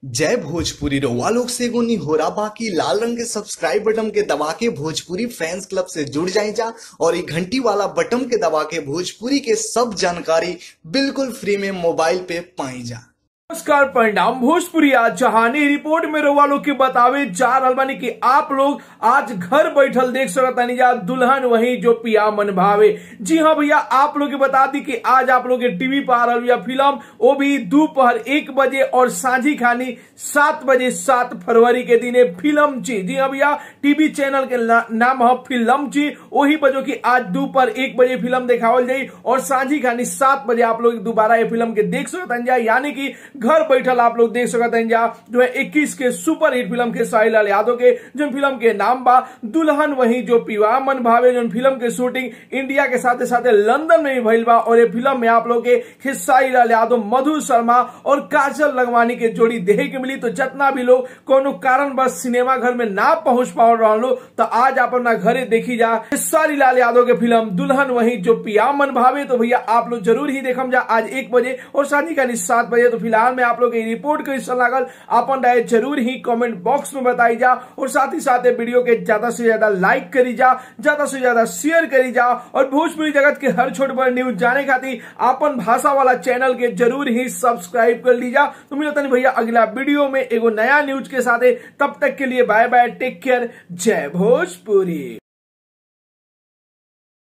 जय भोजपुरी रउआ लोग से एगो निहोरा बाकी लाल रंग के सब्सक्राइब बटन के दबा के भोजपुरी फैंस क्लब से जुड़ जाए जा और ये घंटी वाला बटन के दबा के भोजपुरी के सब जानकारी बिल्कुल फ्री में मोबाइल पे पाई जा नमस्कार परिणाम भोजपुरी आज जहानी रिपोर्ट में रउआ लोग के बतावे जा रहल बानी कि आप लोग आज घर बैठल देख सकतानी जा दुल्हन वही जो पिया मन भावे जी हाँ भैया आप लोग के बता दी कि आज आप लोग के टीवी पर आ रहल बिया फिल्म वो भी दोपहर एक बजे और साझी खानी सात बजे सात फरवरी के दिने फिल्म ची जी हाँ भैया टीवी चैनल के ना, नाम है फिल्म ची वही बजो की आज दोपहर एक बजे फिल्म देखावल जाई और साझी खानी सात बजे आप लोग दोबारा ये फिल्म के देख सकतानी जा यानी कि घर बैठल आप लोग देख सकते हैं जा जो है 21 के सुपर हिट फिल्म के साहिल लाल यादव के जो फिल्म के नाम बा दुल्हन वही जो पिवा मन भावे जो फिल्म के शूटिंग इंडिया के साथ साथ लंदन में भी भइल बा और ये फिल्म में आप लोग के साहिल लाल यादव मधु शर्मा और काजल लगवानी के जोड़ी देखे के मिली तो जितना भी लोग कोनो कारण बस सिनेमा घर में ना पहुंच पा रहा लो तो आज आप अपना घरे देखी जा सारी लाल यादव के फिल्म दुल्हन वही जो पिया मन भावे तो भैया आप लोग जरूर ही देखम जा आज एक बजे और शादी का सात बजे तो फिलहाल में आप लोग रिपोर्ट कैसा लागल अपन राय जरूर ही कमेंट बॉक्स में बताई जा और साथ ही साथ वीडियो के ज्यादा से ज्यादा लाइक करी जा ज्यादा से ज्यादा शेयर करी जा और भोजपुरी जगत के हर छोट बड़ न्यूज जाने खातिर अपन भाषा वाला चैनल के जरूर ही सब्सक्राइब कर लीजा तो मिलता नहीं भैया अगला वीडियो में एगो नया न्यूज के साथ तब तक के लिए बाय बाय टेक केयर जय भोजपुरी